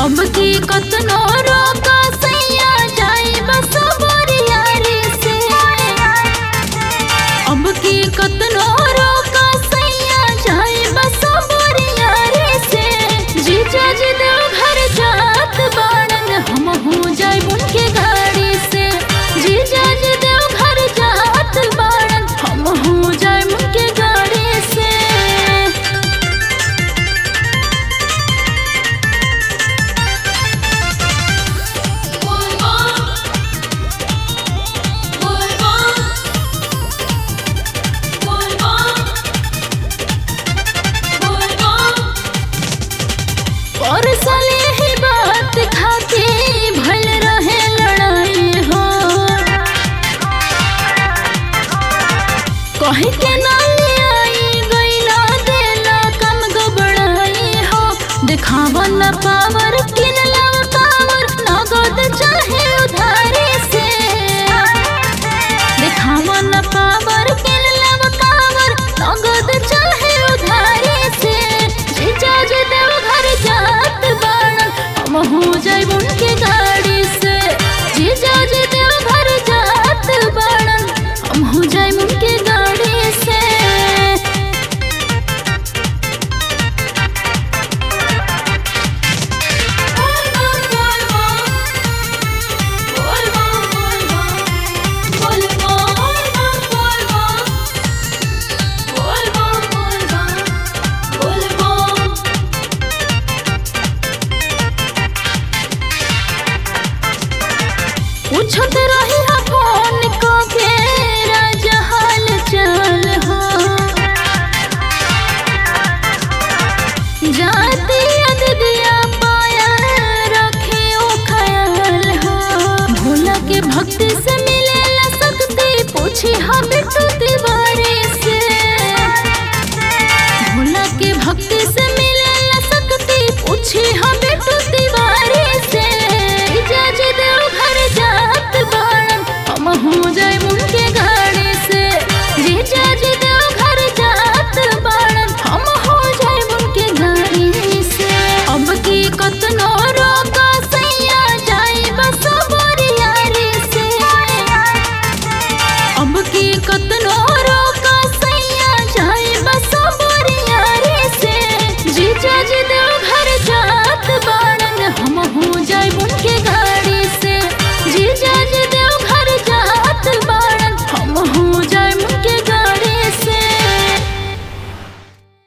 अब की कतनो रोका सैया जाई बस बोरियारी से अब की कतनो रोका सैया जाई बस बोरियारी से जीजा जी देव घर जात बाड़न हम हो जाई उनके गाड़ी से जीजा जी देव घर जात बाड़न हम हो जाई उनके गाड़ी से और साले ही बात खाके भल रहे लड़ाई हो कहीं के नाली आई गईला देला कम गबड़ाई हो दिखावा न पावर किनला पावर नगद चाहे उधारी से दिखावा न पावर किनला पावर नगद चाहे उधारी से जीजा जी देव घर जात बाड़न हम हो जाई उनके गाड़ी से जीजा जी देव घर जात बाड़न हम हो जाई उनके गाड़ी से पूछत रही हा फोन को के राजा हाल चाल हो जाती अददिया पाया रखे ओ ख्याल हो भोला के भक्ति से मिले ला सकती पूछी हा बिट्टू तिवारी से भोला के भक्ति से मिले ला सकती पूछी हा बिट्टू तिवारी से इजाजत देव घर जात बाड़न हम हो जाए उनके गाड़ी से जीजाजी देव घर जात बाड़न हम हो जाए उनके गाड़ी से अब की कतनो रोका सैया जाई बस बोरियारी से अब की कत